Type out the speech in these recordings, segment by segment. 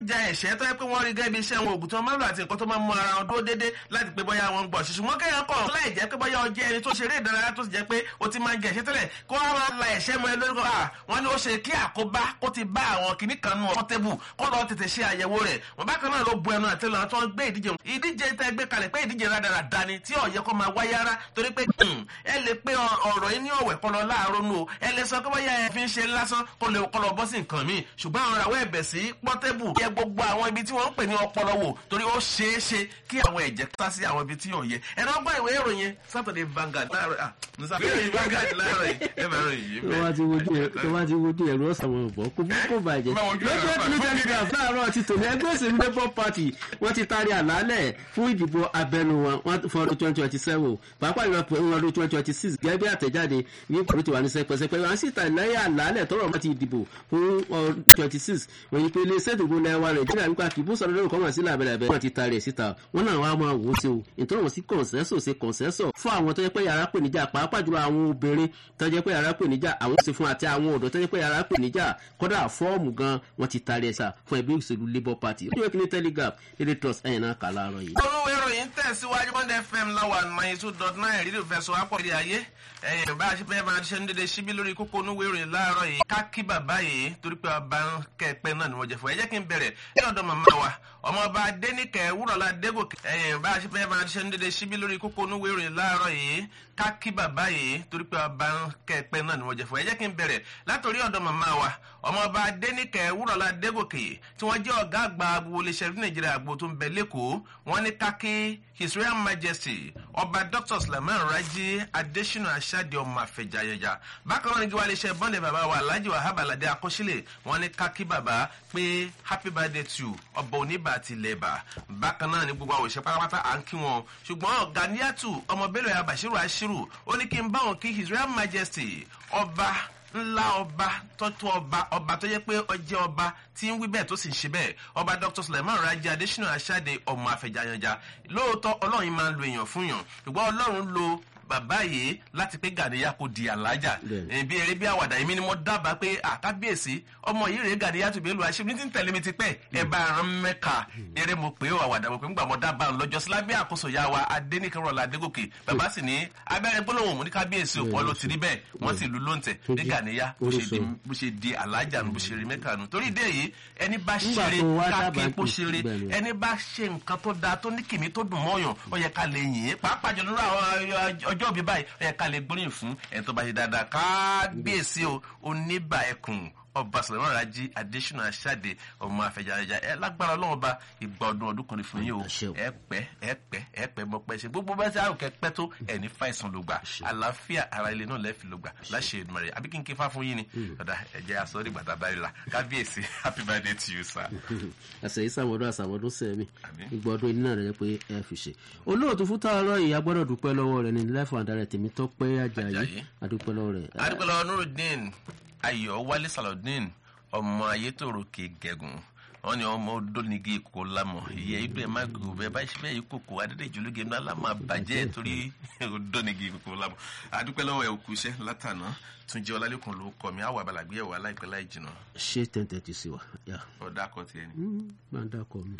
ja ẹ̀ṣẹ́ tó yẹ pé wọ́n rí gẹ́gẹ́ bí iṣẹ́ wọn ògùn tí wọ́n máa ń lò àti nǹkan tó máa ń mú ara wọn dúró déédé láti pé bóyá wọn ń gbọ́ ṣùṣù wọn kẹ́yàn kọ̀ láì jẹ́ pé bóyá ọjẹ́ ẹni tó ṣeré ìdárayá tó sì jẹ́ pé o ti máa ń jẹ ẹ̀ṣẹ́ tẹ́lẹ̀ kó wọ́n máa la ẹ̀ṣẹ́ mọ́ ẹ lórí kọ́ wọn ni ó ṣe kí àkóbá kó ti bá àwọn kìnnì kan nù ọ̀tọ́ tébù kó lọ tètè ṣe àyẹ̀wò rẹ̀ wọn bákan náà ló bu ẹnu àti lọ́nà tó ń gbé ìdíje ìdíje tẹ́ gbé kalẹ̀ pé ìdíje rádaràda ni tí ọ̀yẹ́ kó máa wáyé ara torí pé ẹ lè pé ọ̀rọ̀ yín ní ọ̀wẹ̀ kọ́ lọ láàárọ̀ nù o ẹ lè sọ pé bóyá ẹ fi ń ṣe lásán kó lè kọ́ lọ bọ́ sí nǹkan míì ṣùgbọ́n àwọn àwọ̀ ẹ̀bẹ̀ sí pọ́tẹ́bù yẹ gbogbo àwọn ibi tí wọ́n ń pè ní ọpọlọ wò torí ó ṣeé ṣe kí àwọn ẹ̀jẹ̀ tá sí àwọn ibi tí yóò yẹ ẹ̀rọ gbọ́ ìwé ìròyìn Saturday Vanguard láàárọ̀ ah musa ìròyìn Vanguard láàárọ̀ yìí ẹ bá ròyìn yìí tó bá ti wojú ẹ tó bá ti wojú ẹrú ọ̀sán wọn bọ̀ kó kó bàjẹ́ lọ́jọ́ ní telegraph láàárọ̀ ti tòní ẹgbẹ́ òsèlú labour party wọ́n ti taari àlàálẹ̀ fún ìdìbò abẹnú wọn fún ọdún twenty twenty seven pàápàá ìwà pẹ̀lú ọdún twenty twenty six gẹ́gẹ́ bí àtẹ̀jáde ní ìkòrò tiwa ní sẹpẹsẹpẹ wọn sì ta lẹ́yìn àlàálẹ̀ tọrọ wọn ti dìbò fún ọdún twenty six wọ́n yí pé iléeṣẹ́ ìdìbò lẹ́wà nàìjíríà nípa kìbú sọ̀rọ̀ lórí kọ́mọ̀ sí làbẹ̀lẹ̀bẹ̀ wọ́n ti taari ẹ̀ síta wọ́n náà wàá máa wò ó sí o ìtọ́rọ̀ wọn sí kọ̀ǹsẹ́sọ̀ sí kọ̀ǹsẹ́sọ̀ fún àwọn tó yẹ pé yàrá pè níjà pàápàá jùlọ àwọn obìnrin tó yẹ pé yàrá pè níjà àwọn sì fún àti àwọn ọ̀dọ́ tó yẹ pé yàrá pè níjà kọ́dà fọ́ọ̀mù gan wọ́n ti taari ẹ̀ sà fún ẹgbẹ́ òṣèlú labour party ó yẹ kí ní telegraph daily trust ẹ̀yìn náà kà láàárọ̀ yìí. olówó ìròyìn tẹ̀síwájú monday fm láwa ninety two dot nine rídìí fẹ́ sọ wápọ̀ ìdí ayé ẹ̀yìn bá a ṣe fẹ́ máa ṣe ń dédé síbí lórí kókó onúwé ìròyìn láàárọ̀ yìí ká kí bàbá yìí torí pé ọba ń kẹ́ẹ̀pẹ́ náà ni wọ́n jẹ fún ẹ jẹ́ kí n bẹ̀rẹ̀ ní ọ̀dọ̀ màmá wa ọmọọba adẹ́nìkẹ́ wúrọ̀lá dégòkè ẹ̀yìn bá a ṣe fẹ́ máa ṣe ń dédé síbí lórí kókó onúwé ìròyìn láàárọ̀ yìí ká kí bàbá yìí torí pé ọba ń kẹ́ẹ̀pẹ́ náà ni wọ́n jẹ fún ẹ jẹ́ kí n bẹ̀rẹ̀ látòrí ọ̀dọ̀ màmá wa ọmọọba adẹ́nìkẹ́ wúrọ̀lá dégòkè tí wọ́n jẹ́ ọ̀gá àgbà gbogbo iléeṣẹ́ nàìjíríà àgbo tó ń bẹ lẹ́kọ̀ọ́ wọ́n ní ká kí his royal majesty ọba dr sulaiman raji adesina asade ọmọ àfẹjàyẹjà bákan náà ní gíwá iléeṣẹ́ bọ́ndẹ̀ bàbá wa alhaji wahab alade akọ́sílẹ̀ wọ́n ní ká kí bàbá pé happy birthday to you ọba oníbà àti ilẹ̀bà bákan náà ní gbogbo àwọn òṣìṣẹ́ pátápátá à ń kí wọn ṣùgbọ́n ganiatu ọmọ bello ya bashiru ashiru ó ní kí n bá wọn kí his royal majesty ọba ńlá ọba tọ́tù ọba ọba tó yẹ pé ọjẹ́ ọba tí ń wí bẹ́ẹ̀ tó sì ń ṣe bẹ́ẹ̀ ọba dr suleiman raji adesina asade ọmọ àfẹjàyànjà lóòótọ́ ọlọ́run máa ń lo èèyàn fún yàn ṣùgbọ́n ọlọ́run lo bàbá yìí láti pé gàdíyà kò di àlájà bí eré bí àwàdà èmi ni mo dábàá pé àkábíyèsí ọmọ yìí rèé gàdíyà tó bẹ́ẹ̀ lu àṣẹ ní tí ń tẹ̀lé mi ti pẹ́ ẹ bá rán mẹ́ka eré mo pé àwàdà mo pé ńgbà mo dábàá lọ́jọ́ sílábí àkóso ya wa adéníkẹ́rọ̀lá adégòkè bàbá sì ní abẹ́rẹ́ gbólóhùn mú ní kábíyèsí òpó ló ti rí bẹ́ẹ̀ wọ́n sì lu lóǹtẹ̀ ní gàdíyà bó ṣe di àlájà bó ṣe rí mẹ́ka nù torí ìdí èyí ẹni bá ṣeré káàkiri bó ṣeré ẹni bá ṣe nǹkan tó dáa tó ní kìmí tó dùn mọ́yàn ó yẹ ká lè yìn ín pàápàá jọ lórí àwọn ọjọ́ òbí báyìí ó yẹ ká lè gbóríyìn fún ẹ̀ tó bá ṣe dáadáa kábíyèsí o oníbà ẹkùn ọba sọlọ́mọ rajì adésínà aṣáde ọmọ afẹjáyájá ẹ lágbára ọlọ́run ọba ìgbà ọdún ọdún kan ní fún yín o ẹ pẹ́ ẹ pẹ́ ẹ pẹ́ mọ pẹ́ ṣe gbogbo bá ti àrùn kẹpẹ́ tó ẹ ní fàìsàn ló gbà àlàáfíà ara ilé náà lẹ́ẹ̀fì ló gbà láṣẹ ìdùnnú rẹ̀ àbí kí n ké fá fún yín ni ọ̀dà ẹ̀jẹ̀ aṣọ nígbà tá a bá rí la kábíyèsí happy birthday to you sir. àṣẹ ìsàmọ́dún àṣàmọ́dún sẹ́mi ìgbà ọdún iná rẹ̀ pé ẹ fi ṣe olóòtú fún tààrọ yìí agbọ́dọ̀ dúpẹ́ lọ́wọ́ rẹ̀ ní lẹ́fọ̀ àdàrẹ̀ tèmi tó pé ajayi adúpẹ́ lọ́wọ́ rẹ̀. adúpẹ́ lọ́wọ́ nurudeen ayọ̀ wálé salodeen ọmọ ayétòrò kì í gẹ̀gùn wọn ni ọmọ odónigi kò lamọ ìyẹ ibẹ má gò bẹ bá ṣe bẹ́ẹ̀ yìí kòkò adédèjì ológe ńlá lámà bàjẹ́ torí odónigi kò lamọ adúpẹ́ lọ́wọ́ ẹ̀ òkú iṣẹ́ látànà túnjẹ́ ọlálẹ́kùn ló kọ́ mi àwọn àbàlàgbé ẹ̀wọ̀ aláìpẹ́ láì jìnnà. ṣé ten thirty sí wa. ọ̀dà kọ tiẹ̀ ni. máa ń dákọ mi.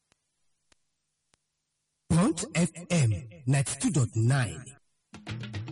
Front FM ninety two dot nine.